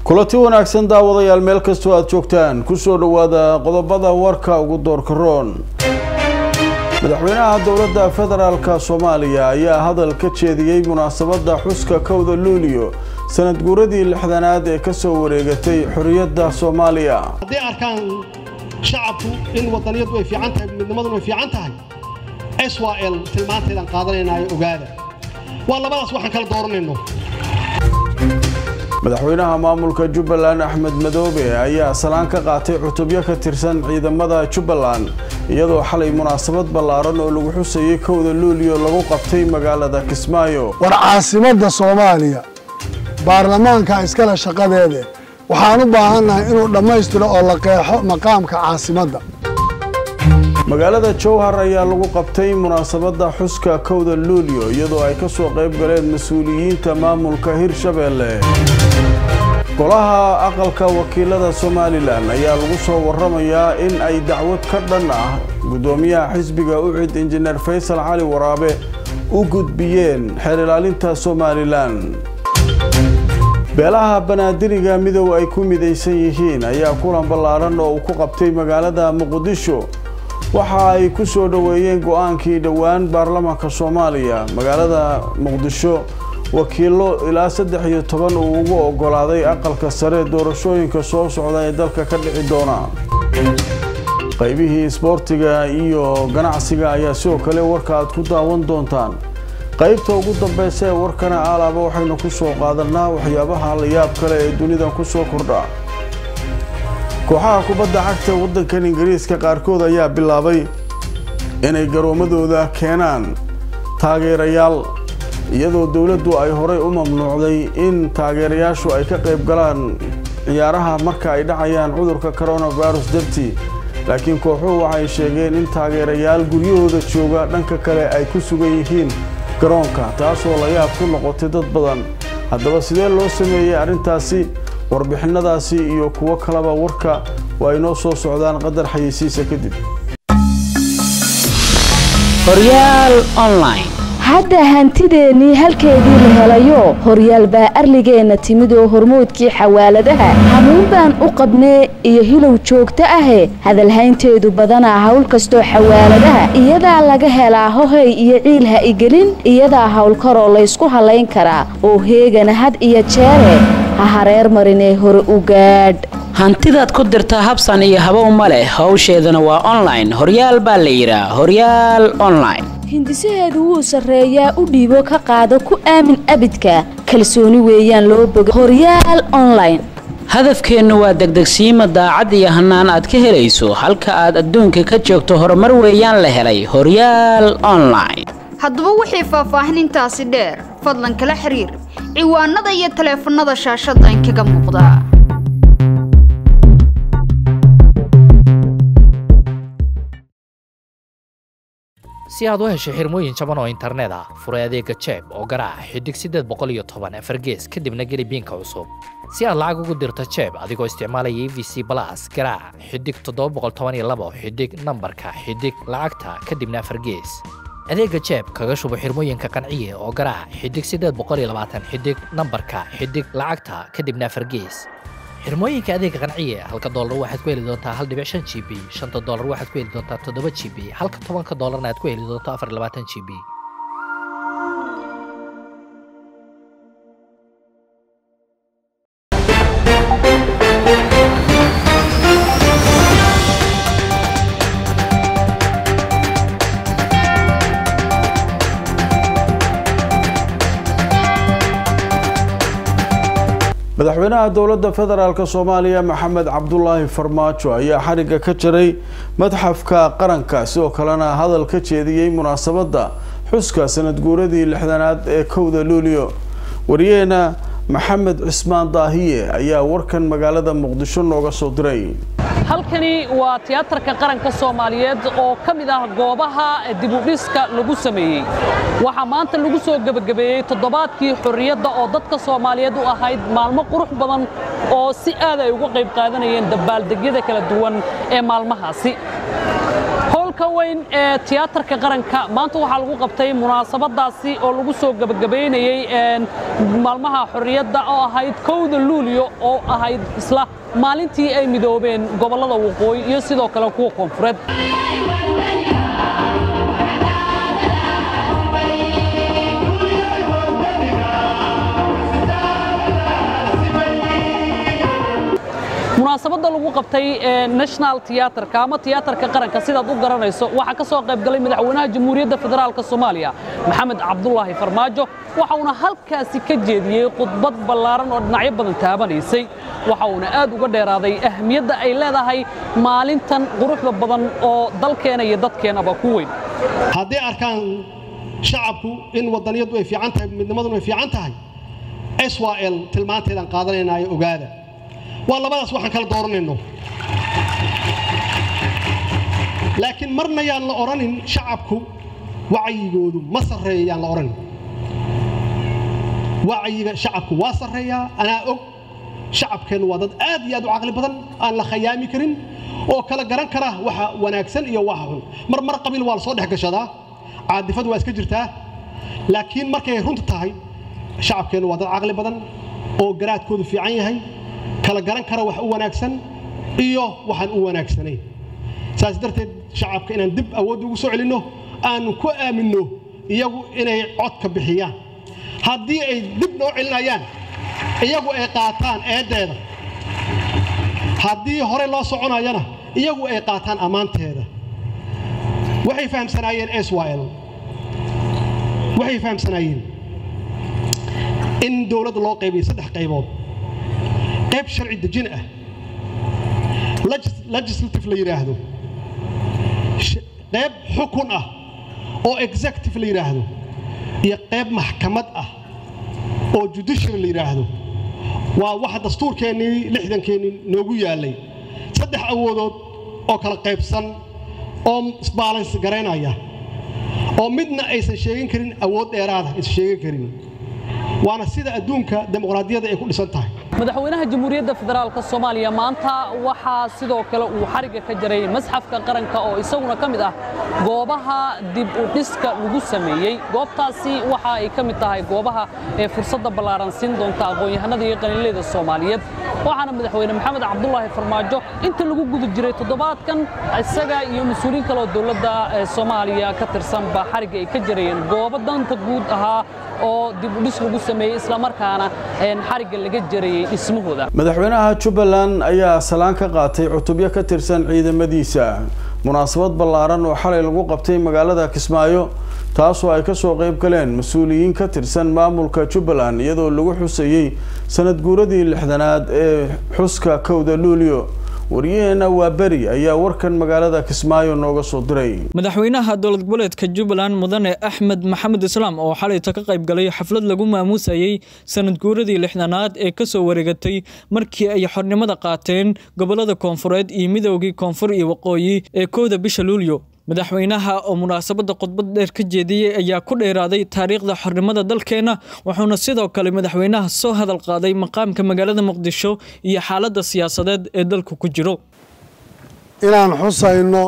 kulanti wanaagsan daawadayaal meel kastoo aada joogtaan kusoo dhowaada qodobada warka ugu doorka roon madaxweynaha dowladda federaalka soomaaliya ayaa hadal ka jeediyey munaasabadda xuska kowda luuliyo sanad guuradii lixdanaad ee kasoo wareegatay xorriyadda soomaaliya hadday arkaan shacabku in wadaniyadu ay fiican tahay midnimaduna ay fiican tahay s y l tilmaanteedaan qaadanaynaayo ogaada waa labadaas waxaan kala dooranayno madaxweynaha maamulka jubbaland axmed madoobe ayaa salaan ka qaatay cutubyo ka tirsan ciidamada jubbaland iyadoo xalay munaasabad ballaaran oo lagu xusayay kowda luuliyo lagu qabtay magaalada kismaayo war caasimadda soomaaliya baarlamaanka iskale shaqadeede waxaan u baahannahay inuu dhammaystiro oo la qeexo maqaamka caasimadda magaalada jowhar ayaa lagu qabtay munaasabadda xuska kowda luuliyo iyadoo ay ka soo qayb galeen mas-uuliyiinta maamulka hirshabeelle golaha aqalka wakiilada somalilan ayaa lagu soo waramayaa in ay dacwad ka dhan ah guddoomiyaha xisbiga ucid injineer faysal cali waraabe u gudbiyeen xeer ilaalinta somalilan beelaha banaadiriga midow ay ku midaysan yihiin ayaa kulan ballaaran oo uu ku qabtay magaalada muqdisho waxa ay ku soo dhoweeyeen go-aankii dhowaan baarlamaanka soomaaliya magaalada muqdisho wakiilo ilaa saddex iyo toban uu ugu ogolaaday aqalka sare doorashooyinka soo socda ee dalka ka dhici doona qaybihii isboortiga iyo ganacsiga ayaa sidoo kale warka aad ku daawan doontaan qaybta ugu dambeysa ee warkana aalaaba waxaynu ku soo qaadanaa waxyaabaha la yaab kale ee dunidan ku soo kordha kooxaha kubadda cagta waddankan ingiriiska qaarkood ayaa bilaabay inay garoomadooda keenaan taageerayaal iyadoo dowladdu ay horay u mamnuucday in taageerayaashu ay ka qayb galaan ciyaaraha marka ay dhacayaan cudurka coronavirus dartii laakiin kooxuhu waxay sheegeen in taageerayaal guryahooda jooga dhanka kale ay ku sugan yihiin garoonka taasoo la yaab ku noqotay dad badan haddaba sidee loo sameeyey arrintaasi warbixinadaasi iyo kuwo kaleba warka waa inoo soo socdaan qadar xayeysiisa kadib hadda hantideennii halkeedii la helayo horyaal baa arligeenna timid oo hormoodkii xawaaladaha hamuun baan u qabnee iyo hilow joogto ahe hadalhaynteedu badanaa hawl kastoo xawaaladaha iyadaa laga helaa hohay iyo ciil ha igelin iyadaa howlkaroo laysku hallayn karaa oo heegana had iyo jeere ha hareer marinee hore u gaadh hantidaad ku dirtaa habsan iyo habow ma leh howsheedana waa online horyaal baa la yidhaa horyaal online hindisaheedu wuu sarreeyaa u dhiibo ka qaado ku aamin abidka kalsooni weeyaan loo boga horyaal online hadafkeennu waa degdegsiima daacad iyo hannaan aad ka helayso halka aad adduunka ka joogto horumar weeyaan la helay horyaal online haddaba wixii faahfaahinintaasi dheer fadlan kala xiriir ciwaanada iyo taleefannada shaashadda inkaga muuqda si aad u hesho xirmooyin jaban oo internet ah furay adeega jeeb oo garaaca xidig siddeed boqol iyo toban afargees kadibna geli biinka cusub si aad lacag ugu dirto jeeb adigoo isticmaalaya e v c balas garaaca xidig toddoba boqol toban iyo labo xidig nambarka xidig lacagta kadibna afargees adeega jeeb kaga shubo xirmooyinka qanciye oo garaaca xidig siddeed boqol iyo labaatan xidig nambarka xidig lacagta kadibna afargees xirmooyinka adeega qanciye halka doolar waxaad ku heli doontaa hal dhibic shan g b shanta doolar waxaad ku heli doontaa toddoba g b halka tobanka doolarna aad ku heli doonto afar labaatan g b madaxweynaha dowladda federaalk soomaaliya maxamed cabdulaahi farmaajo ayaa xarigga ka jaray madxafka qaranka sidoo kalena hadal ka jeediyey munaasabadda xuska sanad guuradii lixdanaad ee kowda luuliyo wariyeena maxamed cismaan daahiye ayaa warkan magaalada muqdisho nooga soo diray halkani waa tiyaatarka qaranka soomaaliyeed oo ka mid ah goobaha dibudhiska lagu sameeyey waxaa maanta lagu soo gebagabeeyey toddobaadkii xorriyadda oo dadka soomaaliyeed u ahayd maalmo qurux badan oo si aad ay uga qayb qaadanayeen dabaaldegyada kala duwan ee maalmahaasi hoolka weyn ee tiyaatarka qaranka maanta waxaa lagu qabtay munaasabadaasi oo lagu soo gebagabaynayey maalmaha xorriyadda oo ahayd kowda luulyo oo ahayd isla maalintii ay midoobeen gobollada waqooyi iyo sidoo kale kuwa koonfureed munaasabadda lagu qabtay national tiyatarka ama tiyaatarka qaranka sidaad u garanayso waxaa ka soo qayb galay madaxweynaha jamhuuriyadda federaalk soomaaliya maxamed cabdulaahi farmaajo waxa uuna halkaasi ka jeediyey khudbad ballaaran oo dhinacyo badan taabanaysay waxa uuna aad uga dheeraaday ahmiyadda ay leedahay maalintan quruxda badan oo dalkeena iyo dadkeenaba ku weyn hadday arkaan shacabku in wadaniyadu ay fiican tahay midnimaduna ay fiican tahay swal tilmaanteedaan qaadanaynaayo ogaada waa labadaas waxaan kala dooranayno laakiin marna yaan la odhanin shacabku wacyigoodu ma sarreeya yaan la odhanin wacyiga shacabku waa sarreeyaa anaa og shacabkeennu waa dad aad iyo aad u caqli badan aan la khayaami karin oo kala garan kara waxa wanaagsan iyo waxa xun mar mar qabiil waa la soo dhex gashadaa caadifadu waa iska jirtaa laakiin markay runta tahay shacabkeennu waa dad caqli badan oo garaadkoodu fiican yahay kala garan kara wax u wanaagsan iyo waxaan u wanaagsanayn saas darteed shacabka inaan dib awood ugu soo celinno aanu ku aaminno iyagu inay codka bixiyaan haddii ay dib noo celinayaan iyagu ay qaataan eeddeeda haddii hore loo soconayana iyagu ay qaataan ammaanteeda waxay fahamsanaayeen swil waxay fahamsanaayeen in dowladda loo qaybiyo saddex qaybood qayb sharci dejin ah legislative la yidhaahdo qayb xukun ah oo executive la yidhaahdo iyo qayb maxkamad ah oo judiciary la yidhaahdo waa waxa dastuurkeennii lixdankeennii noogu yaallay saddex awoodood oo kala qaybsan oo isbaalans garaynaya oo midna aysan sheegin karin awood dheeraada aysan sheegin karin waana sida adduunka dimuqraadiyadda ay ku dhisan tahay madaxweynaha jamhuuriyadda federaalk soomaaliya maanta waxaa sidoo kale uu xarigga ka jaray masxafka qaranka oo isaguna ka mid ah goobaha dib u dhiska lagu sameeyey goobtaasi waxa ay ka mid tahay goobaha ee fursadda ballaaran siin doonta aqoon-yahanada iyo qaniinleyda soomaaliyeed waxaana madaxweyne maxamed cabdulaahi farmaajo inta lagu guda jiray toddobaadkan isaga iyo mas-uuliyiin kale oo dowladda soomaaliya ka tirsanba xarigga ay ka jarayeen goobo danta guud ahaa oo dib u dhis lagu sameeyey islamarkaana xarigga laga jarayey dhismahooda madaxweynaha jubbaland ayaa salaan ka qaatay cutubyo ka tirsan ciidamadiisa munaasabad ballaaran oo xalay lagu qabtay magaalada kismaayo taasoo ay kasoo qayb galeen mas-uuliyiin ka tirsan maamulka jubbaland iyadoo lagu xusayey sanad guuradii lixdanaad ee xuska kowda luulyo waryaheena waa beri ayaa warkan magaalada kismaayo nooga soo diray madaxweynaha dowlad goboleedka jubbaland mudane axmed maxamed islaam oo xalayta ka qayb galay xaflad lagu maamuusayey sanad guuradii lixdanaad ee kasoo wareegatay markii ay xornimada qaateen gobolada koonfureed iyo midoogii koonfur iyo waqooyi ee kowda bisha luulyo madaxweynaha oo munaasabadda khudbad dheer ka jeediyey ayaa ku dheeraaday taariikhda xornimada dalkeena wuxuuna sidoo kale madaxweynaha soo hadal qaaday maqaamka magaalada muqdisho iyo xaaladda siyaasadeed ee dalku ku jiro inaan xusayno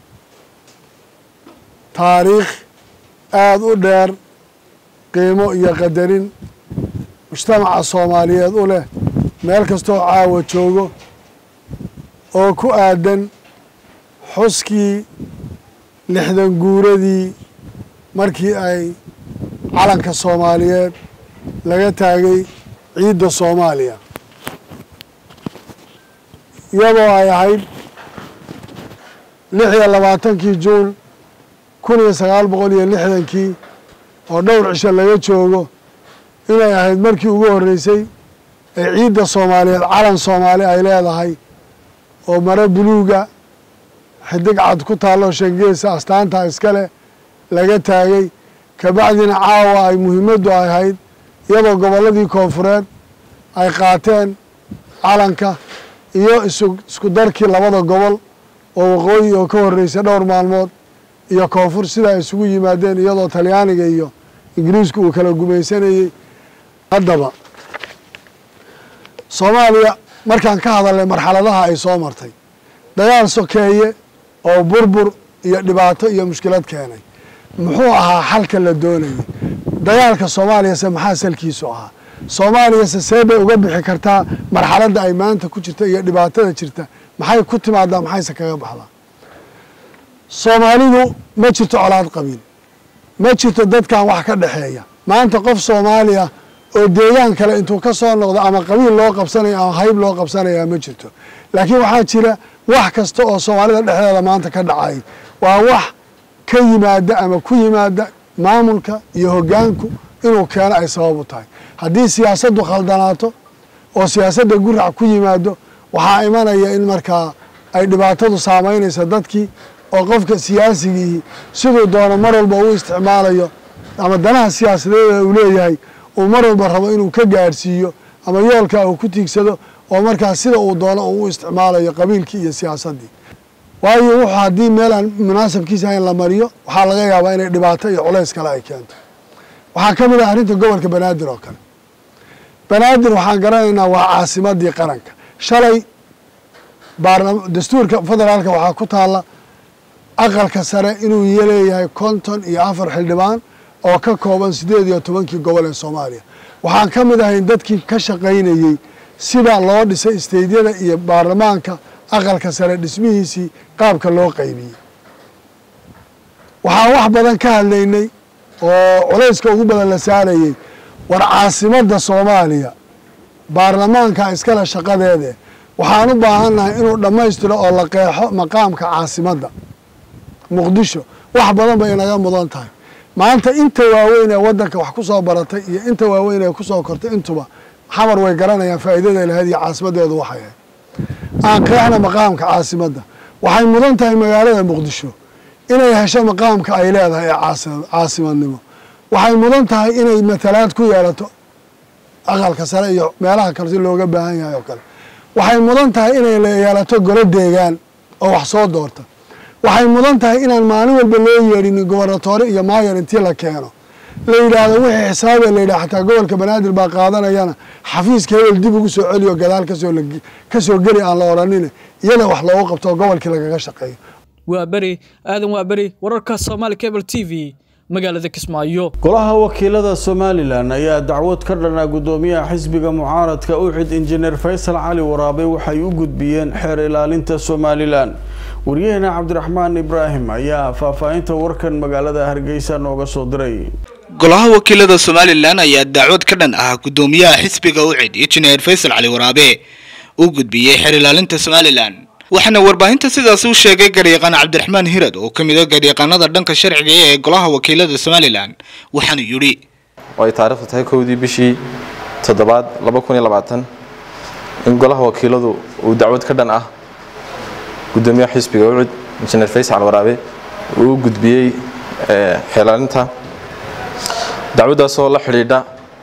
taariikh aada u dheer qiimo iyo qadarin mujtamaca soomaaliyeed u leh meel kastoo caawa joogo oo ku aadan xuskii lixdan guuradii markii ay calanka soomaaliyeed laga taagay ciidda soomaaliya iyadoo ay ahayd lix iyo labaatankii juun kun iyo sagaal boqol iyo lixdankii oo dhowr cisho laga joogo inay ahayd markii ugu horreysay ee ciidda soomaaliyeed calan soomaali ay leedahay oo mare buluuga xidig cad ku taalloo shangeesa astaanta iskale laga taagay kabacdina caawa ay muhiimaddu ay ahayd iyadoo gobolladii koonfureed ay qaateen calanka iyo isku darkii labada gobol oo waqooyi oo ka horreysay dhowr maalmood iyo koonfur sida ay isugu yimaadeen iyadoo talyaaniga iyo ingiriisku uu kala gumaysanayey haddaba soomaaliya markaan ka hadalnay marxaladaha ay soo martay dagaal sokeeye oo burbur iyo dhibaato iyo mushkilad keenay muxuu ahaa xalka la doonayay dagaalka soomaaliyase maxaa salkiisu ahaa soomaaliyase see bay uga bixi kartaa marxaladda ay maanta ku jirta iyo dhibaatada jirta maxay ku timaadaa maxayse kaga baxdaa soomaalidu ma jirto colaad qabiil ma jirto dadkan wax ka dhexeeya maanta qof soomaaliya oo deegaan kale intuu ka soo noqdo ama qabiil loo qabsanaya ama hayb loo qabsanaya ma jirto laakiin waxaa jira wax kasta oo soomaalida dhexdeeda maanta ka dhacay waa wax ka yimaada ama ku yimaada maamulka iyo hoggaanku inuu keeno ay sabab u tahay haddii siyaasaddu khaldanaato oo siyaasadda gurac ku yimaado waxaa imanaya in markaa ay dhibaatadu saamaynaysa dadkii oo qofka siyaasigii siduu doono mar walba uu isticmaalayo ama danaha siyaasadeeda uu leeyahay uu mar walba rabo inuu ka gaadhsiiyo ama yoolkaa uu ku tiigsado oo markaas sida uu doono uu u isticmaalayo qabiilkii iyo siyaasaddii waayo wuxuu haddii meel aan munaasabkiisa hayn la mariyo waxaa laga yaabaa inay dhibaato iyo culays kale ay keento waxaa ka mid ah arrinta gobolka banaadir oo kale banaadir waxaan garanaynaa waa caasimadii qaranka shalay dastuurka federaalka waxaa ku taalla aqalka sare inuu leeyahay konton iyo afar xildhibaan oo ka kooban siddeed iyo tobankii gobol ee soomaaliya waxaan ka mid ahayn dadkii ka shaqaynayey sida loo dhisay isteydyada iyo baarlamaanka aqalka sare dhismihiisii qaabka loo qaybiyey waxaan wax badan ka hadlaynay oo culayska ugu badan la saarayey war caasimadda soomaaliya baarlamaanka iskale shaqadeede waxaan u baahannahay inuu dhammaystiro oo la qeexo maqaamka caasimadda muqdisho wax badan bay inaga mudan tahay maanta inta waaweyn ee waddanka wax ku soo baratay iyo inta waaweyn ee ku soo kortay intuba xamar way garanayaan faa'iidaday lahayd iyo caasimaddeedu waxay ahayd aan qeexna maqaamka caasimadda waxay mudan tahay magaalada muqdisho inay hesho maqaamka ay leedahay ee caasimadnimo waxay mudan tahay inay matalaad ku yeelato aqalka sare iyo meelaha kale si looga baahan yahay oo kale waxay mudan tahay inay yeelato golo deegaan oo wax soo doorta waxay mudan tahay inaan maalin walba loo yeedhinin gobernatoore iyo maayor intii la keeno la yidhaahdo wixii xisaabe la yidhaha xataa gobolka banaadir baa qaadanayana xafiiska hebel dib ugu soo celiyo gadaal kasoo kasoo geli aan la odhanine iyada wax loogu qabto gobolkii lagaga shaqeeyo waa beri aadan waa beri wararka soomaali cable t v magaalada kismaayo golaha wakiilada somalilan ayaa dacwad ka dhanaa gudoomiyaha xisbiga mucaaradka uxid injineer faysal cali waraabe waxay u gudbiyeen xeer ilaalinta somalilan waryaheena cabdiraxmaan ibraahim ayaa faahfaahinta warkan magaalada hargeysa nooga soo diray golaha wakiilada somalilan ayaa dacwad ka dhan ah gudoomiyaha xisbiga ucid injineer faysal cali waraabe u gudbiyey xeer ilaalinta somalilan waxaana warbaahinta sidaas u sheegay garyaqaan cabdiraxmaan hirad oo ka mid a garyaqaanada dhanka sharciga ee golaha wakiilada somalilan waxaanu yidhi oo ay taariikhdu tahay kowdii bishii toddobaad laba kun iyo labaatan in golaha wakiiladu uu dacwad ka dhan ah gudoomiyaha xisbiga ucud injineer faysal waraabe uu u gudbiyey xeelaalinta dacwaddaasoo la xidhiidha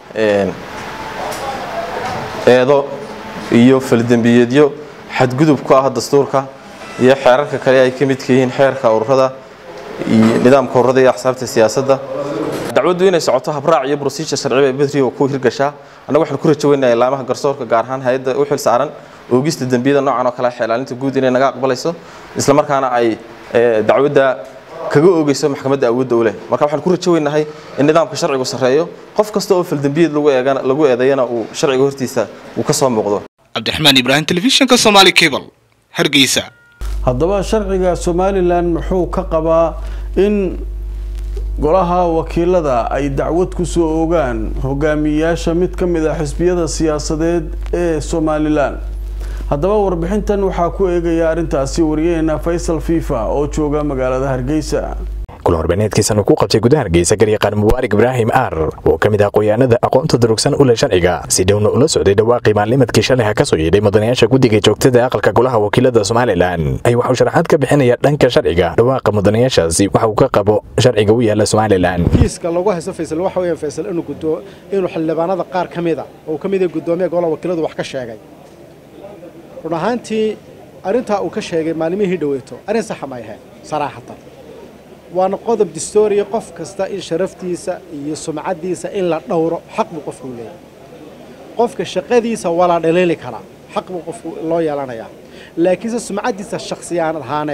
eedo iyo faldembiyeedyo xadgudub ku ah dastuurka iyo xeerarka kale ay ka midka yihiin xeerka ururada iyo nidaamka ururada iyo axsaabta siyaasadda dacwaddu inay socoto habraac iyo procedure sharciba ee bedri oo ku hirgashaa annaga waxaan ku rajaweynayaa ilaamaha garsoorka gaar ahaan hay-adda u xil saaran oogista dembiyada noocan oo kale xeelaalinta guud inay naga aqbalayso isla markaana ay dacwadda kaga oogeyso maxkamadda awoodda u leh marka waxaan ku rajaweynahay in nidaamka sharcigu sarreeyo qof kasta oo faldembiyeed lagu eedeeyana uu sharciga hortiisa uu ka soo muuqdo cabdiraxmaan ibraahim telefishinka somaali cable hargeysa haddaba sharciga somalilan muxuu ka qabaa in golaha wakiilada ay dacwad ku soo ogaan hogaamiyayaasha mid ka mid ah xisbiyada siyaasadeed ee somalilan haddaba warbixintan waxaa ku eegaya arrintaasi wariyaheena faysal fifa oo jooga magaalada hargeysa kulan horbeneedkiisan uu ku qabtay gudaha hargeysa garyaqaan mubaarak ibraahim aar oo ka mid ah qoyaanada aqoonta durugsan u leh sharciga si dhowna ula socday dhawaaqii maalnimadkii shalay ka soo yeedhay mudanayaasha guddiga joogtada aqalka golaha wakiilada somalilan ay waxuu sharaxaad ka bixinaya dhanka sharciga dhawaaqa mudanayaashaasi waxa uu ka qabo sharciga u yaala somalilan kiiska lagu haysto faysal waxa weeyaan faysal inuu gudo inuu xildhibaanada qaar ka mida oo ka mid ah gudoomiyaha golaha wakiiladu wax ka sheegay run ahaantii arrintaa uu ka sheegay maalmihii dhaweyto arrin saxa ma ahayn saraaxatan waana qodob distooriya qof kasta in sharaftiisa iyo sumcaddiisa in la dhowro xaq buu qofku leeyahay qofka shaqadiisa waa la dhaliili karaa xaq buu qofku loo yeelanayaa laakiinse sumcaddiisa shakhsiyaan ahaaneed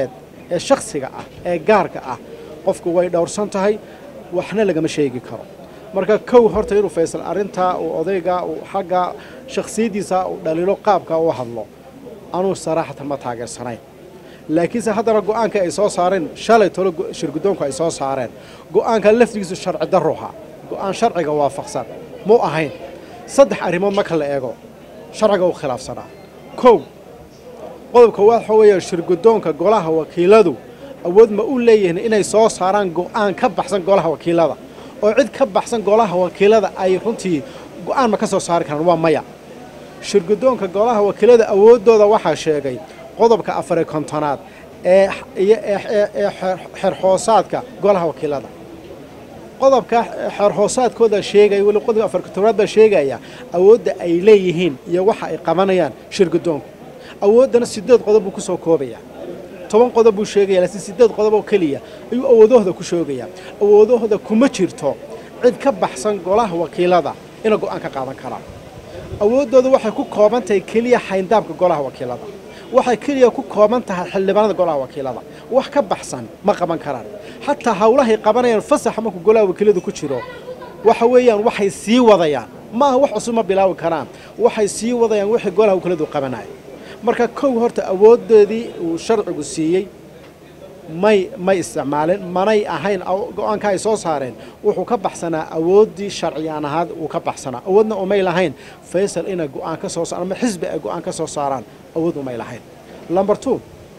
ee shakhsiga ah ee gaarka ah qofku way dhowrsan tahay waxna lagama sheegi karo marka kow horta inuu faysal arrintaa uu odayga uu xagga shakhsiyaddiisa uu dhaliilo qaabka u hadlo anuu saraaxatan ma taageersanayn laakiinse haddana go-aanka ay soo saareen shalay tolo shirguddoonku ay soo saareen go-aanka laftigiisu sharci darruha go-aan sharciga waafaqsan muu ahayn saddex arrimood marka la eego sharciga uu khilaafsanaa kow qodobka waxa weeye shirguddoonka golaha wakiiladu awood ma u leeyihiin inay soo saaraan go-aan ka baxsan golaha wakiilada oo cid ka baxsan golaha wakiilada ay runtii go-aan ma ka soo saari karaan waa maya shirguddoonka golaha wakiilada awooddooda waxaa sheegay qodobka afari kontonaad ee ee xerxoosaadka golaha wakiilada qodobka xeerhoosaadkooda sheegaya weli qodobka afar kontonaad baa sheegaya awoodda ay leeyihiin iyo waxa ay qabanayaan shirguddoonku awooddana sideed qodob buu ku soo koobayaa toban qodob buu sheegaya laakiin sideed qodob oo keliya ayuu awoodahooda ku sheegayaa awoodahooda kuma jirto cid ka baxsan golaha wakiilada ina go-aan ka qaadan karaan awooddooda waxay ku kooban tahay keliya xayndaabka golaha wakiilada waxay keliya ku kooban tahay xildhibaanada golaha wakiilada wax ka baxsan ma qaban karaan xataa howlahay qabanayaan fasaxa markuu golaha wakiiladu ku jiro waxa weeyaan waxay sii wadayaan maaha wax cusub ma bilaabi karaan waxay sii wadayaan wixii golaha wakiiladu qabanaya marka kow horta awooddoodii uu sharcigu siiyey may may isticmaalin manay ahayn go-aanka ay soo saareen wuxuu ka baxsanaa awooddii sharciyaan ahaad uu ka baxsanaa awoodna umay lahayn faysal inay go-aan ka soo saaraan ama xisbi ay go-aan ka soo saaraan awood umay lahayn number two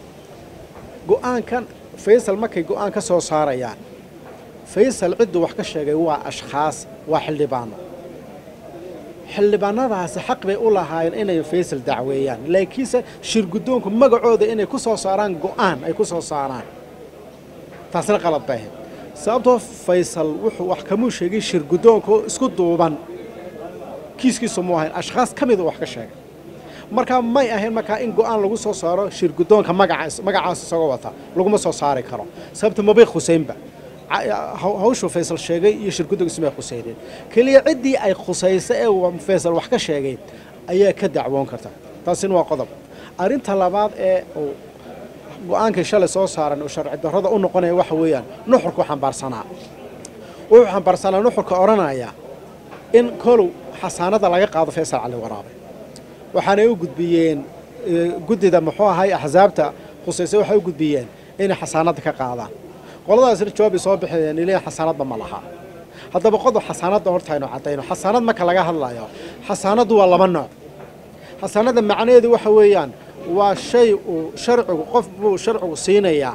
go-aankan faysal markay go-aan ka soo saarayaan faysal cidduu wax ka sheegay waa ashkhaas waa xildhibaano xildhibaanadaasi xaq bay u lahaayeen inay faysal dacweeyaan laakiinse shirguddoonku magacooda inay ku soo saaraan go-aan ay ku soo saaraan taasna qalad bay ahayd sababtoo faysal wuxuu wax kamuu sheegay shirguddoonka oo isku duuban kiiskiisu muu ahayn ashkhaas ka mida wax ka sheegay markaa may ahayn markaa in go-aan lagu soo saaro shirguddoonka magacaas magacaas isagoo wata laguma soo saari karo sababta mabay khuseynba hawshuu faysal sheegay iyo shirguddoonka ismay khuseyneen keliya ciddii ay khusaysa ee faysal wax ka sheegay ayaa ka dacwoon karta taasina waa qodob arrinta labaad ee uu go-aankii shalay soo saaran uu sharci darrada u noqonaya waxa weeyaan nuxurku xambaarsanaa wuxuu xambaarsanaa nuxurka odhanaya in kolow xasaanada laga qaado faysal cali waraabe waxaanay u gudbiyeen guddida muxuu ahay axsaabta khusaysa waxay u gudbiyeen inay xasaanada ka qaadaan qoladaasna jawaabi soo bixiyeen ilaa xasaanadba ma laha haddaba qodob xasaanadda horta aynu caddayno xasaanad marka laga hadlayo xasaanaddu waa laba nooc xasaanadda macnaheedu waxa weeyaan waa shay uu sharcigu qof buu sharcigu siinayaa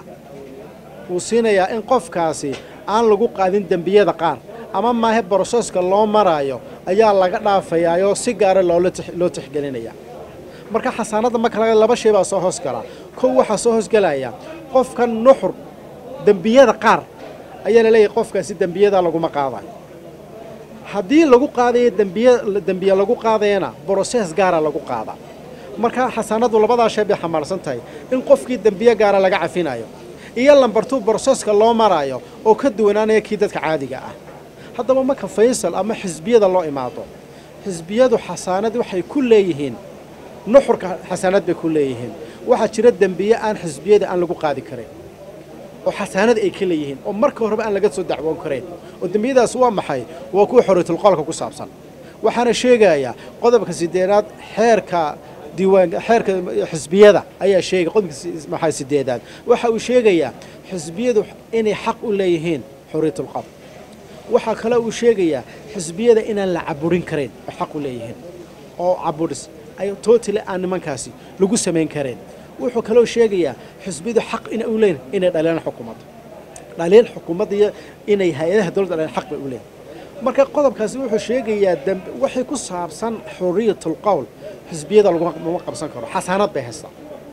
uu siinayaa in qofkaasi aan lagu qaadin dembiyada qaar ama maahe broseska loo maraayo ayaa laga dhaafayaayoo si gaara loo tixgelinaya marka xasaanadda marka laga laba shay baa soo hoos galaa kow waxaa soo hoosgelaya qofkan nuxur dembiyada qaar ayaa la leeyahay qofkaasi dembiyada laguma qaadayo haddii lagu qaadayo dembiye dembiye lagu qaadayana broses gaara lagu qaada marka xasaanaddu labadaa shay bay xambaarsan tahay in qofkii dembiye gaara laga cafinayo iyo lambartuu broseska loo maraayo oo ka duwanaanaya kii dadka caadiga ah haddaba marka faysal ama xisbiyada loo imaado xisbiyadu xasaanad waxay ku leeyihiin nuxurka xasaanad bay ku leeyihiin waxaa jira dembiye aan xisbiyada aan lagu qaadi karin oo xasaanad ay ka leeyihiin oo marka horeba aan laga soo dacwoon karayn oo dembiyadaas waa maxay waa kuwa xoriyatulqolka ku saabsan waxaana sheegayaa qodobka sideedaad xeerka diiwaan xeerka xisbiyada ayaa sheegay qodobka maxay sideedaad waxa uu sheegayaa xisbiyadu inay xaq u leeyihiin xoriyatulqol waxaa kale uu sheegayaa xisbiyada inaan la caburin karayn oo xaq u leeyihiin oo caburis ay tootally aan nimankaasi lagu samayn kareen wuxuu kaloo sheegayaa xisbiyadu xaq ina u leeyihin inay dhaliilaan xukuumadda dhaliil xukuumadda iyo inay hay-adaha dowladda dhaliilaan xaq bay u leeyihin marka qodobkaasi wuxuu sheegayaa dambe waxay ku saabsan xuriyatul qowl xisbiyada laguma qabsan karo xasaanad bay haystaa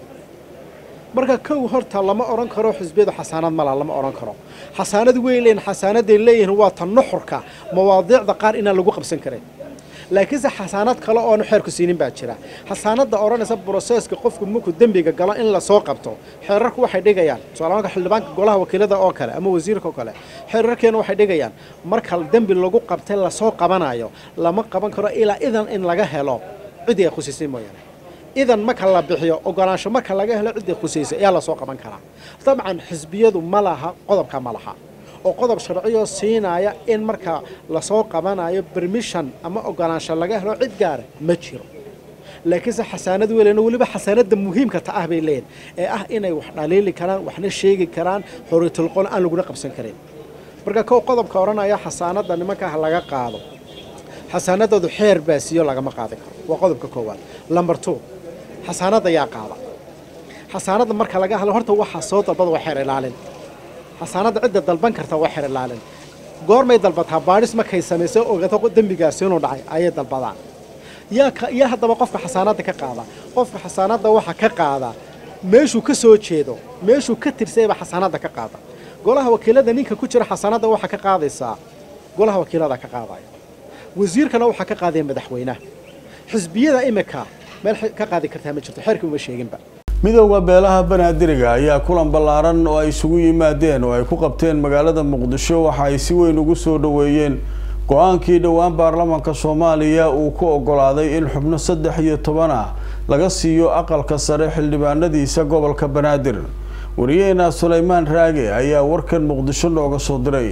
marka kow horta lama odhan karo xisbiyadu xasaanad mala lama odhan karo xasaanad wey leeyihin xasaanaday leeyihiin waa ta nuxurka mawaadiicda qaar inaan lagu qabsan karayn laakiinse xasaanad kale oonu xeerku siinin baa jira xasaanadda odhanaysa broseska qofku markuu dembiga galo in lasoo qabto xeerarku waxay dhigayaan tusaalaanka xildhibaanka golaha wakiilada oo kale ama wasiirka oo kale xeerarkeena waxay dhigayaan marka dembi lagu qabtay lasoo qabanayo lama qaban karo ilaa idan in laga helo ciddii ay khusisay mooyaane idan marka la bixiyo ogolaansho marka laga helo ciddii khusaysa ayaa lasoo qaban karaa dabcan xisbiyadu ma laha qodobka ma laha oo qodob sharciyo siinaya in marka lasoo qabanayo bermission ama ogolaansho laga helo cid gaara ma jiro laakiinse xasaanad weelena weliba xasaanada muhiimka ta ah bay leeyihin ee ah inay wax dhaliili karaan waxna sheegi karaan xoriyatulqoon aan laguna qabsan karin marka kow qodobka odhanaya xasaanada nimankaah laga qaado xasaanadoodu xeer baa siiyo lagama qaadi karo waa qodobka koowaad lamber two xasaanada yaa qaada xasaanada marka laga hadlo horta waxaa soo dalbada waa xeer ilaalin xasaanada cidda dalban karta waa xeer ilaalin goormay dalbataa baadhis markay samayso ogato dembigaasi inuu dhacay ayay dalbadaan yaa yaa haddaba qofka xasaanada ka qaada qofka xasaanada waxa ka qaada meeshuu ka soo jeedo meeshuu ka tirsayba xasaanada ka qaada golaha wakiilada ninka ku jira xasaanada waxaa ka qaadaysaa golaha wakiilada ka qaadaya wasiirkana waxaa ka qaadaya madaxweynaha xisbiyada imika meel ka qaadi kartaa ma jirto xeerkii uma sheeginba midowda beelaha banaadiriga ayaa kulan ballaaran oo ay isugu yimaadeen oo ay ku qabteen magaalada muqdisho waxa ay si weyn ugu soo dhoweeyeen go-aankii dhowaan baarlamaanka soomaaliya uu ku ogolaaday in xubno saddex iyo toban ah laga siiyo aqalka sare xildhibaanadiisa gobolka banaadir wariyaheena sulaymaan raage ayaa warkan muqdisho nooga soo diray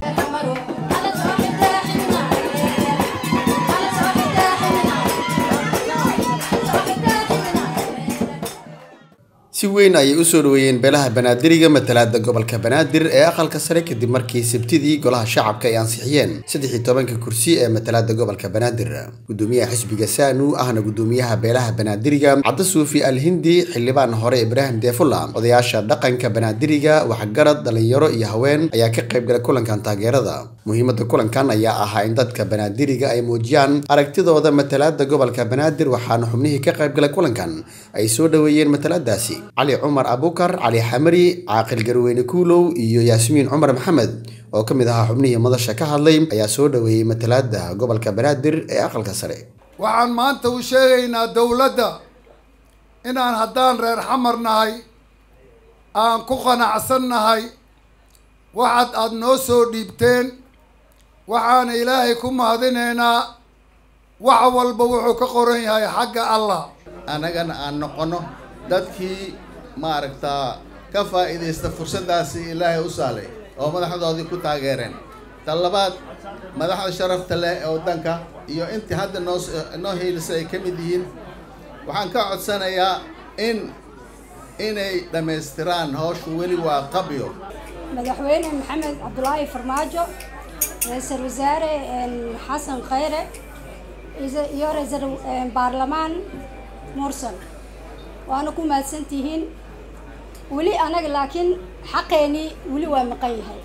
si weyn ayay usoo dhaweeyeen beelaha banaadiriga matalaada gobolka banaadir ee aqalka sare kadib markii sabtidii golaha shacabka ay ansixiyeen saddexii tobanka kursi ee matalaada gobolka banaadir gudoomiyaha xisbiga saanu ahna gudoomiyaha beelaha banaadiriga cabdi suufi al hindi xildhibaan hore ibraahim deefulla odayaasha dhaqanka banaadiriga waxgarad dhalinyaro iyo haween ayaa ka qaybgalay kulankan taageerada muhiimada kulankan ayaa ahaa in dadka banaadiriga ay muujiyaan aragtidooda matalaada gobolka banaadir waxaana xubnihii ka qaybgalay kulankan ay soo dhaweeyeen matalaadaasi cali cumar abukar cali xamari caaqil garweyne kuulow iyo yaasmiin cumar maxamed oo ka mid ahaa xubnihii madasha ka hadlay ayaa soo dhaweeyey matalaada gobolka banaadir ee aqalka sare waxaan maanta u sheegaynaa dowladda inaan haddaan reer xamar nahay aan ku qanacsan nahay waxaad aada noo soo dhiibteen waxaana ilaahay ku mahadinaynaa wax walba wuxuu ka qoran yahay xagga allah annagana aan noqono dadkii maaragtaa ka faa'iidaysta fursaddaasi ilaahay u saalay oo madaxdoodii ku taageereen tan labaad madaxda sharafta leh ee waddanka iyo intii hadda noo noo hiilisay ay ka mid yihiin waxaan ka codsanayaa in inay dhammaystiraan hawshu weli waa qabyo madaxweyne maxamed cabdulaahi farmaajo ra-iisul wasaare xasan khayre iyo ra-iisul baarlamaan mursal waana ku mahadsantihiin weli anaga laakiin xaqeenii weli waa maqan yahay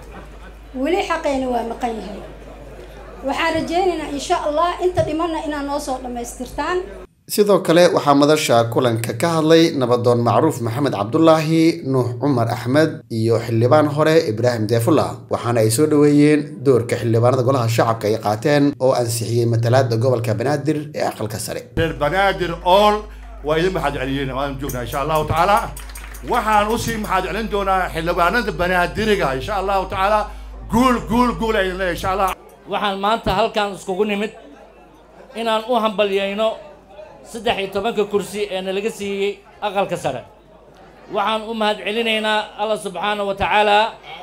weli xaqeeni waa maqan yahay waxaan rajaynaynaa insha allah inta dhimanna inaad noo soo dhammaystirtaan sidoo kale waxaa madasha kulanka ka hadlay nabadoon macruuf maxamed cabdulaahi nuux cumar axmed iyo xildhibaan hore ibraahim deefulla waxaana ay soo dhaweeyeen doorka xildhibaanada golaha shacabka ay qaateen oo ansixiyey matalaada gobolka banaadir ee aqalka sare reer banaadir ool waa idin maxaad celiyeen waan joognaa insha allahu tacaala waxaan usii maxaad celin doonaa xildhibaanada banaadiriga insha allahu tacaala guul guul guul aydan leeyahay insha allah waxaan maanta halkan iskugu nimid inaan u hambalyayno saddex iyo tobanka kursi ee nalaga siiyey aqalka sare waxaan u mahad celinaynaa allah subxaana wa tacaala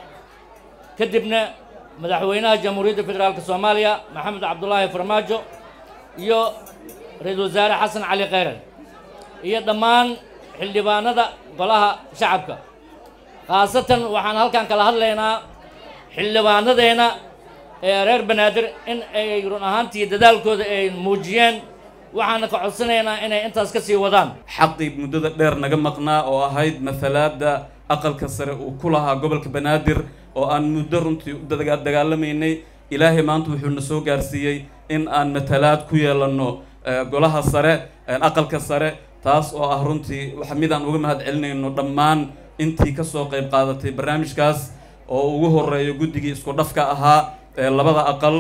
kadibna madaxweynaha jamhuuriyadda federaalka soomaaliya maxamed cabdulaahi farmaajo iyo ra-iisul wasaare xasan cali khayran iyo dhammaan xildhibaanada golaha shacabka khaasatan waxaan halkan kala hadlaynaa xildhibaanadeenna ee reer banaadir in ay run ahaantii dadaalkooda ay muujiyeen waxaana ka codsanaynaa inay intaas ka sii wadaan xaqii muddada dheer naga maqnaa oo ahayd matalaada aqalka sare uu ku lahaa gobolka banaadir oo aan muddo runtii u dagaalamaynay ilaahay maanta wuxuu na soo gaarsiiyey in aan matalaad ku yeelanno golaha sare aqalka sare taas oo ah runtii wax mid aan uga mahad celinayno dhammaan intii kasoo qayb qaadatay barnaamijkaas oo ugu horeeyo guddigii isku dhafka ahaa ee labada aqal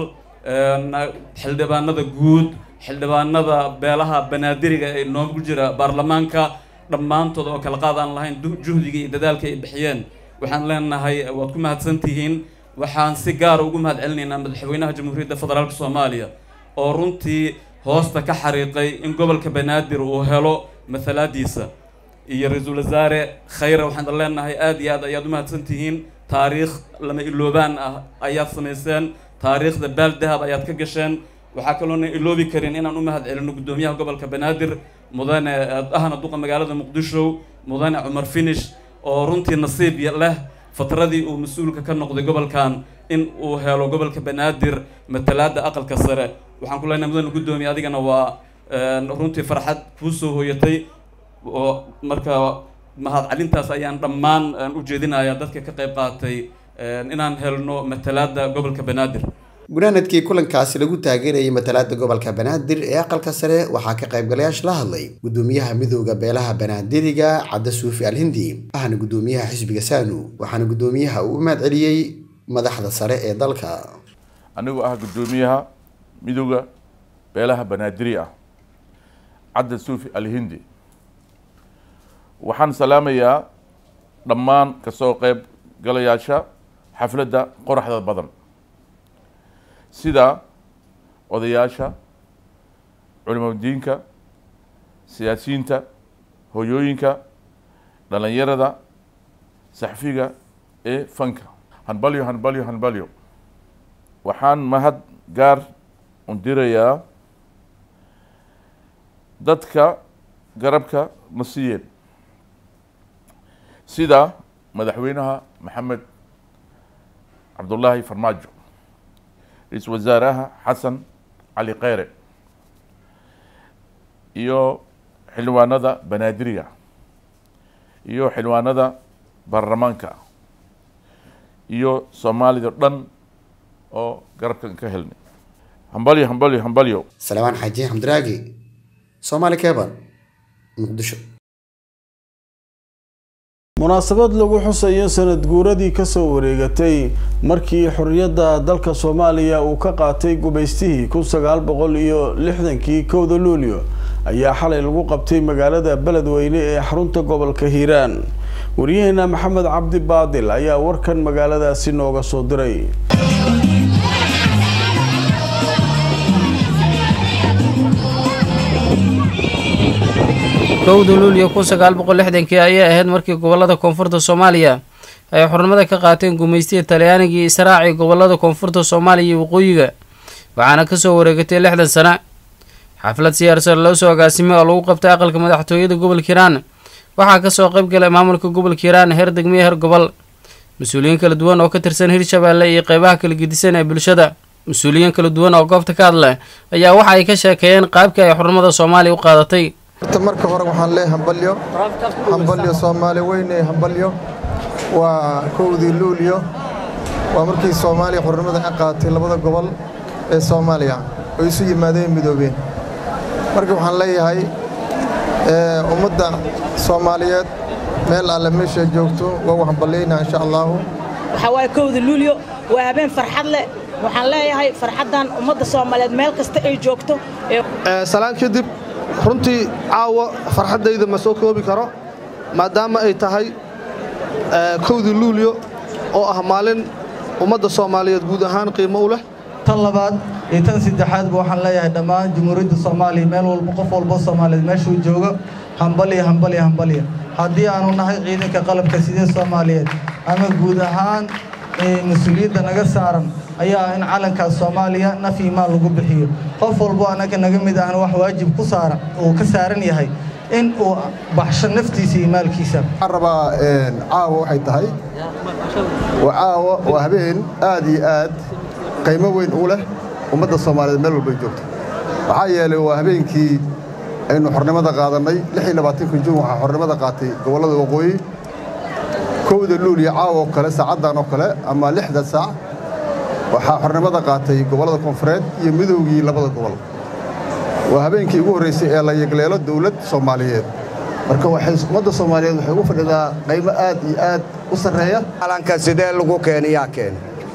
xildhibaanada guud xildhibaanada beelaha banaadiriga ee noogu jira baarlamaanka dhammaantood oo kala qaad aan lahayn juhdiga iyo dadaalka ay bixiyeen waxaan leenahay waad ku mahadsantihiin waxaan si gaara ugu mahad celinaynaa madaxweynaha jamhuuriyadda federaalka soomaaliya oo runtii hoosta ka xariiqay in gobolka banaadir uu helo mathalaadiisa iyo ra-iisul wasaare khayre waxaan leenahay aad iyo aad ayaad u mahadsan tihiin taariikh lama iloobaan ah ayaad samayseen taariikhda baal dahab ayaad ka gasheen waxaa kaloona iloobi karin inaan u mahad celino guddoomiyaha gobolka banaadir mudane ahna duqa magaalada muqdisho mudane cumar finish oo runtii nasiib leh fatradii uu mas-uulka ka noqday gobolkan in uu helo gobolka banaadir matalaada aqalka sare waxaan ku leenahay mudane guddoomiye adigana waa runtii farxad kuu soo hooyatay oo marka mahad celintaas ayaan dhammaan u jeedinayaa dadka ka qayb qaatay inaan helno matalaada gobolka banaadir gunaanadkii kulankaasi lagu taageerayay matalaada gobolka banaadir ee aqalka sare waxaa ka qaybgalayaasha la hadlay gudoomiyaha midooda beelaha banaadiriga cadda suufi alhindi ahna gudoomiyaha xisbiga saanu waxaana gudoomiyaha uu u mahad celiyey madaxda sare ee dalka anigoo ah gudoomiyaha midooda beelaha banaadiri ah cadda suufi alhindi waxaan salaamayaa dhammaan kasoo qayb galayaasha xafladda qoraxda badan sida odayaasha culimadiinka siyaasiyiinta hoyooyinka dhalinyarada saxfiga ee fanka hanbalyo hanbalyo hanbalyo waxaan mahad gaar undirayaa dadka garabka ma siiyeen sida madaxweynaha maxamed cabdullaahi farmaajo ra-iisul wasaaraha xasan cali kheyre iyo xildhibaanada banaadiriga iyo xildhibaanada baarlamaanka iyo soomaalida dhan oo garabkan ka helnay hambalyo hambalyo hambalyo salmaan xaaji xamdiraagi soomaali keban muqdisho munaasabad lagu xusayo sanad guuradii kasoo wareegatay markii xorriyadda dalka soomaaliya uu ka qaatay gumaystihii kun sagaal boqol iyo lixdankii kowda luulyo ayaa xalay lagu qabtay magaalada beledweyne ee xarunta gobolka hiiraan waryaheena maxamed cabdi baadil ayaa warkan magaaladaasi nooga soo diray kowda luulyo kun sagaal boqol lixdankii ayay ahayd markii gobolada koonfurta soomaaliya ay xurnimada ka qaateen gumaystihii talyaanigii israaci gobolada koonfurta soomaaliya iyo waqooyiga waxaana kasoo wareegatay lixdan sana xaflad siyaarsan loo soo agaasimay oo lagu qabtay aqalka madaxtooyada gobolka hiiraan waxaa kasoo qayb galay maamulka gobolka hiiraan heer degmiyo heer gobol mas-uuliyiin kala duwan oo ka tirsan hirshabeelle iyo qeybaha kala gedisan ee bulshada mas-uuliyiin kala duwan oo goobta ka hadla ayaa waxa ay ka sheekeeyeen qaabkii ay xurnimada soomaaliya u qaadatay marka hore waxaan leeyahay hambalyo hambalyo soomaali weyne hambalyo waa kowdii luulyo waa markii soomaaliya xurnimada ka qaatay labada gobol ee soomaaliya oo isu yimaadeen midoobeen marka waxaan leeyahay ummadda soomaaliyeed meel alle meesha joogto waa u hambalyaynaa insha allaahu waxaa waaye kowda luulyo waa habeen farxad leh waxaan leeyahay farxaddan ummadda soomaaliyeed meel kasta ay joogto salaan kadib runtii caawa farxaddayda ma soo koobi karo maadaama ay tahay kowdii luulyo oo ah maalin ummadda soomaaliyeed guud ahaan qiimo u leh tan labaad iyo tan saddexaadba waxaan leeyahay dhammaan jamhuuriyadda soomaaliya meel walba qof walbo soomaaliyeed meeshuu joogo hambalya hambalya hambalya haddii aanu nahay ciidanka qalabka sidee soomaaliyeed ama guud ahaan mas-uuliyadda naga saaran ayaa in calankaas soomaaliya naf iyo maal lagu bixiyo qof walbo annaga naga mid ahna wax waajib ku saaran uu ka saaran yahay in uu baxsho naftiisa iyo maalkiisa waxaan rabaa caawa waxay tahay waa caawa waa habeen aad iyo aad qiimo weyn u leh ummadda soomaaliyeed meel walbay joogto maxaa yeelay waa habeenkii aynu xornimada qaadannay juun waxaa xornimada qaatay gobollada waqooyi kowda luuliya caawa oo kale saacaddan oo kale ama lixda saac waxaa xornimada qaatay gobollada koonfureed iyo midoogii labada gobol waa habeenkii ugu horraysay ee la yegleelo dawlad soomaaliyeed marka ummadda soomaaliyeed waxay ugu fadhidaa qaymo aad iyo aad u sarreeya calanka sidee lagu keeniyaa keena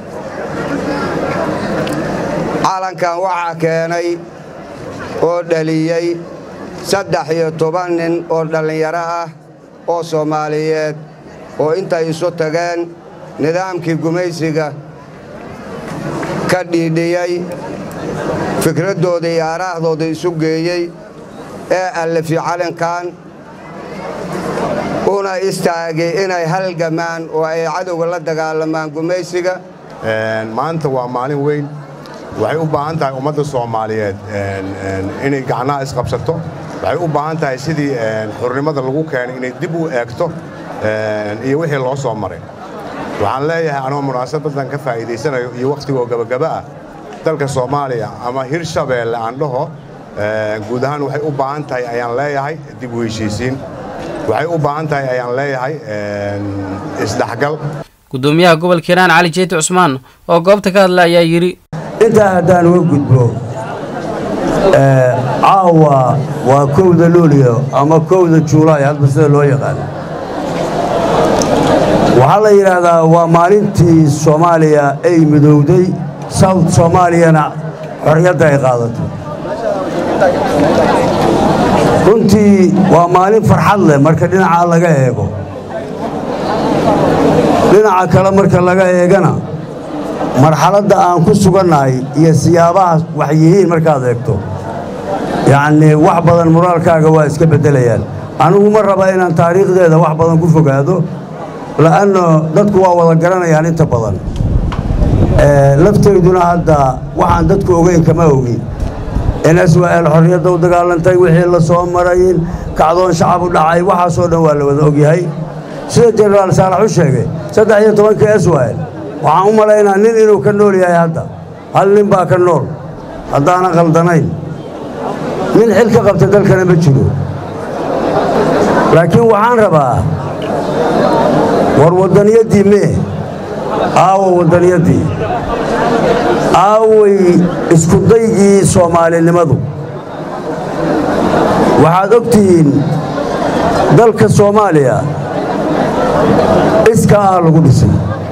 calankan waxaa keenay oo dhaliyey saddex iyo toban nin oo dhallinyaro ah oo soomaaliyeed oo intay isu tageen nidaamkii gumaysiga ka dhiidhiyey fikraddooda iyo aaraahdooda isu geeyey ee allafi calankan una istaagay inay halgamaan oo ay cadowga la dagaalamaan gumaysiga maanta waa maalin weyn waxay u baahan tahay ummadda soomaaliyeed inay gacnaha isqabsato waxay u baahan tahay sidii xurnimada lagu keenay inay dib u eegto iyo wixii loo soo maray waxaan leeyahay anoo munaasabadan ka faa'iidaysanayo iyo wakhtigoo gabagaba ah dalka soomaaliya ama hirshabeelle aan dhaho guud ahaan waxay u baahan tahay ayaan leeyahay dib u heshiisiin waxay u baahan tahay ayaan leeyahay isdhexgal gudoomiyaha gobolka hiiraan cali jeeti cusmaan oo goobta ka hadla ayaa yidhi intaa haddaan uga gudbo caawa waa kowda luuliyo ama kowda juulaay hadba sida loo yaqaan waxaa la yidhaahdaa waa maalintii soomaaliya ay midowday south soomaaliyana xorriyadda ay qaadatay runtii waa maalin farxad leh marka dhinacaa laga eego dhinaca kale marka laga eegana marxaladda aan ku sugannahay iyo siyaabaha wax yihiin markaad eegto yacnii wax badan moraalkaaga waa iska beddelayaan anigu ma raba inaan taariikhdeeda wax badan ku fogaado la'anno dadku waa wada garanayaan inta badan lafteyduna hadda waxaan dadku ogeyn kama ogin in swal xorriyadda u dagaalantay wixii la soo marayin kacdoon shacab u dhacay waxaasoo dhan waa la wada ogyahay sida jenaraal saalax u sheegay saddex iyo tobanka swal waxaan u malaynaa nin inuu ka nool yahay hadda hal nin baa ka nool haddaanan khaldanayn nin xil ka qabta dalkana ma jiro laakiin waxaan rabaa war waddaniyaddii mee aawo waddaniyaddii aaway iskudaygii soomaalinimadu waxaad og tihiin dalka soomaaliya iska ah lagu dhisay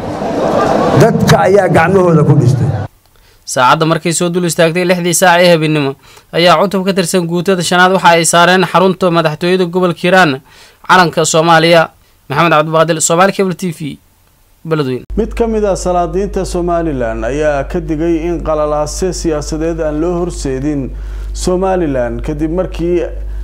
dadka ayaa gacmahooda ku dhistay saacadda markay soo dul istaagtay lixdii saac ee habeenimo ayaa cutub ka tirsan guutada shanaad waxa ay saareen xarunta madaxtooyada gobolka hiiraan calanka soomaaliya maxamed cabdibaadil soomaali cable t v beledweyne mid ka mid ah salaadiinta somalilan ayaa ka digay in qalalaase siyaasadeed aan loo horseedin somalilan kadib markii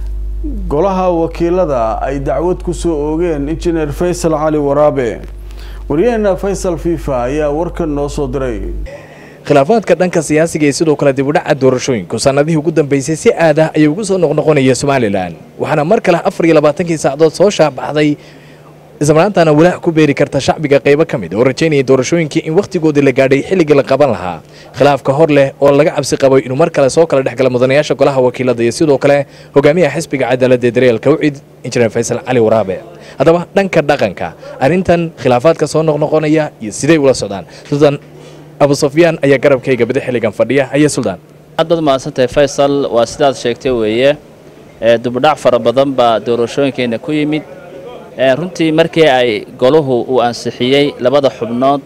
golaha wakiilada ay dacwad kusoo oogeen injineer faysal cali waraabe waryaheena faysal fifa ayaa warkan noo soo diray khilaafaadka dhanka siyaasiga iyo sidoo kale dibudhaca doorashooyinku sannadihii ugu dambeysay si aad ah ayay ugu soo noqnoqonaya somalilan waxaana mar kale afar iyo labaatankii saacadood soo shaabaxday islamarkaantana walaac ku beeri karta shacbiga qaybo ka mid oo rajaynaya doorashooyinkii in wakhtigoodii la gaadhay xilligii la qaban lahaa khilaafka hor leh oo laga cabsi qabo inuu mar kale soo kala dhexgala mudanayaasha golaha wakiilada iyo sidoo kale hogaamiyaha xisbiga cadaaladda ee dareelka ucid injineer faysal cali waraabe haddaba dhanka dhaqanka arrintan khilaafaadka soo noqnoqonaya iyo siday ula socdaan suldan abu sufyaan ayaa garabkayga bada xilligan fadhiya haya suldaan aad baad mahadsantahay faysal waa sidaad sheegtay weeye dubudhac fara badan baa doorashooyinkeena ku yimid runtii markii ay goluhu uu ansixiyey labada xubnood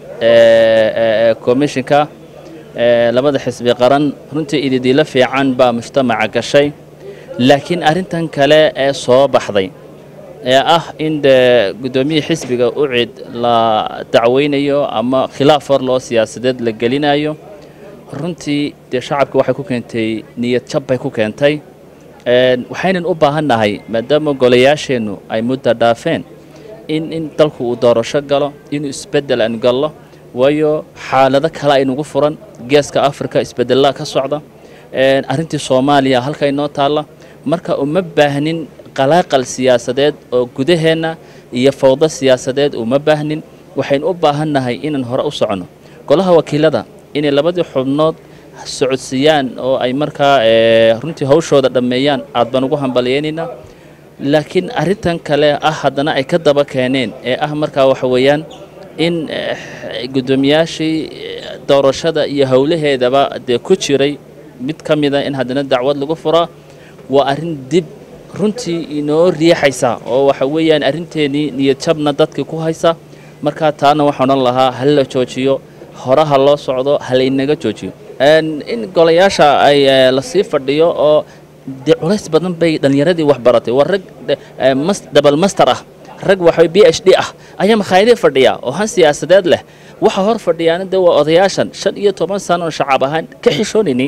ee komishinka labada xisbi qaran runtii ididiilo fiican baa mujtamaca gashay laakiin arrintan kale ee soo baxday ee ah in dee guddoomiyihii xisbiga ucid la dacweynayo ama khilaaf hor loo siyaasadeed la gelinayo runtii dee shacabka waxay ku keentay niyad jab bay ku keentay waxaynan u baahannahay maadaama golayaasheennu ay mudda dhaafeen in in dalku uu doorasho galo inuu isbeddel aan gallo waayo xaalado kale aynugu furan geeska afrika isbedelada ka socda arrintii soomaaliya halka inoo taalla marka uma baahnin qalaaqal siyaasadeed oo gudaheenna iyo fawdo siyaasadeed uma baahnin waxaynu u baahannahay inaan hore u soconno golaha wakiilada inay labadii xubnood socodsiiyaan oo ay markaa runtii hawshooda dhammeeyaan aad baan ugu hambalyaynaynaa laakiin arrintan kale ah haddana ay ka daba keeneen ee ah markaa waxa weeyaan in guddoomiyaashii doorashada iyo howlaheedaba dee ku jiray mid ka mida in haddana dacwad lagu furaa waa arrin dib runtii inoo riixaysa oo waxa weeyaan arrinteenii niyadjabna dadkii ku haysa markaa taana waxaan odhan lahaa hal la joojiyo horaha loo socdo halaynaga joojiyo in golayaasha ay lasii fadhiyo oo dee culays badan bay dhallinyaradii wax baratay waa rag dabal master ah rag waxa b h d ah ayaa makhaayadii fadhiya oo han siyaasadeed leh waxa hor fadhiyaana dee waa odayaashan shan iyo toban sano oo shacab ahaan ka xishoonayni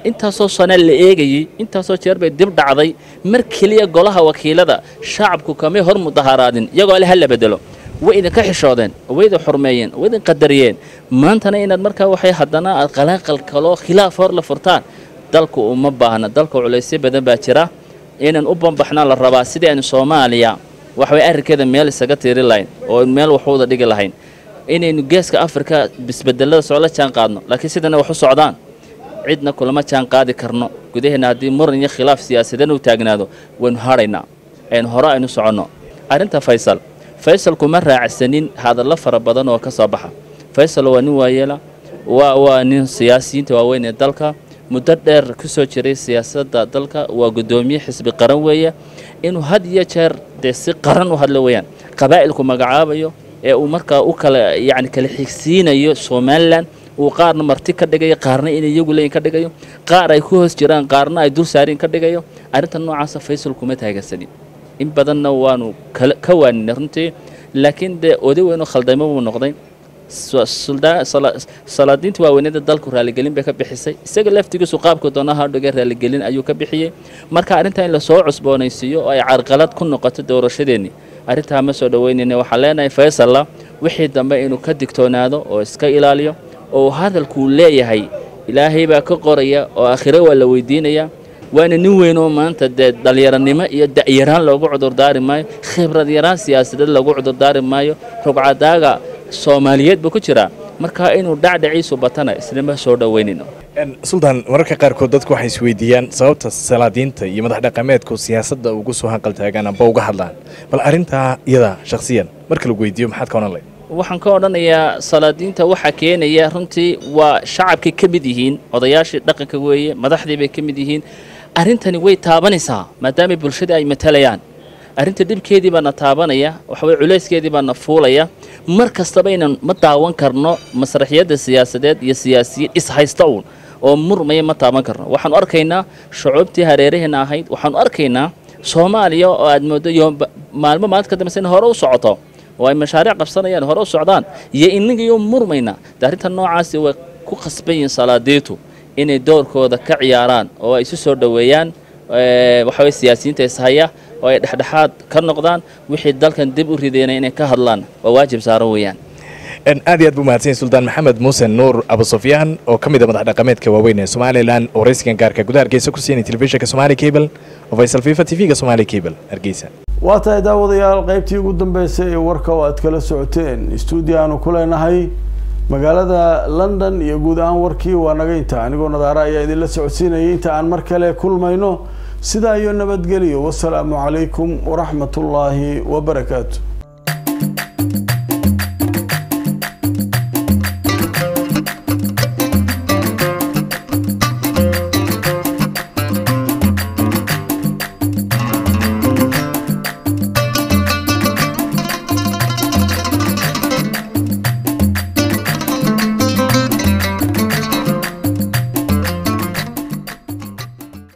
intaasoo sane la eegayey intaasoo jeer bay dib dhacday mar keliya golaha wakiilada shacabku kamay hor mudaharaadin iyagoo le ha la bedelo way idinka xishoodeen way idin xurmeeyeen way idin qadariyeen maantana inaad markaa waxay haddana aad qalaaqal kaloo khilaaf hor la furtaan dalku uma baahna dalka culaysyo badan baa jira inaan u bambaxnaa la rabaa sidii aynu soomaaliya waxaway arrinkeeda meel isaga tiiri lahayn oo meel waxuuda dhigi lahayn inaynu geeska afrika bisbedelada soo la jaan qaadno laakiin sidana wax u socdaan cidna kulama jaan qaadi karno gudaheena haddii muran iyo khilaaf siyaasadeed u taagnaado waynu hadhaynaa aynu hore aynu soconno arrinta faysal faysal kuma raacsanin hadallo fara badan oo ka soo baxa faysal waa nin waayeela waa waa nin siyaasiyiinta waaweyn ee dalka muddo dheer ku soo jiray siyaasadda dalka waa guddoomiye xisbi qaran weeye inuu had iyo jeer dee si qaran u hadlo weeyaan qabaa'ilku magacaabayo ee uu markaa u kala yacni kala xigsiinayo somalilan uu qaarna marti ka dhigayo qaarna inay iyagu leeyin ka dhigayo qaar ay ku hoos jiraan qaarna ay dul saariin ka dhigayo arrinta noocaasa faysal kuma taagasanin in badanna waanu kala ka waaninay runtii laakiin dee oday weynoo khaldamo buu noqday salaadiinta waaweynada dalku raaligelin bay ka bixisay isaga laftigiisu qaabka doonaha dhiga raaligelin ayuu ka bixiyey marka arrintaa in lasoo cusboonaysiiyo oo ay carqalad ku noqoto doorashadeennii arrintaa ma soo dhoweynayna waxaan leenahay faysalla wixii dambe inuu ka digtoonaado oo iska ilaaliyo oo hadalkuu leeyahay ilaahay baa ka qoraya oo aakhiro waa la weydiinaya waana nin weyn oo maanta dee dhallinyaranimo iyo da'yaraan loogu cudurdaari maayo khibrad yaraan siyaasadeed loogu cudurdaari maayo rugcadaaga soomaaliyeed buu ku jiraa marka inuu dhacdhaciisu batana islama soo dhoweynayno suldaan mararka qaarkood dadku waxay isweydiiyaan sababta salaadiinta iyo madax dhaqameedku siyaasadda ugu soo hanqaltaagaan amba uga hadlaan bal arrintaa iyada shakhsiyan marka lagu weydiiyo maxaad ka odhan lahayd waxaan ka odhanayaa salaadiinta waxaa keenaya runtii waa shacabkay ka mid yihiin odayaashii dhaqanka weeye madaxdii bay ka mid yihiin arrintani way taabanaysaa maadaama bulshada ay matalayaan arrinta dhibkeedii baana taabanaya waxaweye culayskeedii baana fuulaya mar kastaba inaan ma daawan karno masraxiyadda siyaasadeed iyo siyaasiyiin ishaysta uun oo murmaya ma taaban karno waxaanu arkaynaa shucuubtii hareeraheena ahayd waxaanu arkaynaa soomaaliya oo aad mooddo iyo maalmo maalinta ka dambeysa in hore u socoto oo ay mashaariic qabsanayaan hore u socdaan iyo inagayo murmayna de arrinta noocaasi way ku khasban yihiin salaadiintu inay doorkooda ka ciyaaraan oo ay isu soo dhoweeyaan waxaweye siyaasiyiinta ishaya oo ay dhexdhexaad ka noqdaan wixii dalkan dib u rideynay inay ka hadlaan waa waajib saaran weeyaan aad iyo aad buu mahadsan suldaan maxamed muuse nuur abu sufyaan oo ka mid a madax dhaqameedka waaweyn ee somalilan oo raysigan gaarka gudaha hargeysa ku siinay telefishinka somali cable oo faysal fifa tv-ga somali cable hargeysa waa tahay daawadayaal qaybtii ugu dambeysay ee warka oo aad kala socoteen stuudio aanu ku leenahay magaalada london iyo guud ahaan warkii waa naga inta anigoo nadaara ayaa idinla socodsiinayay inta aan mar kale kulmayno sidaa iyo nabadgelyo wasalaamu calaykum waraxmat ullaahi wabarakaatu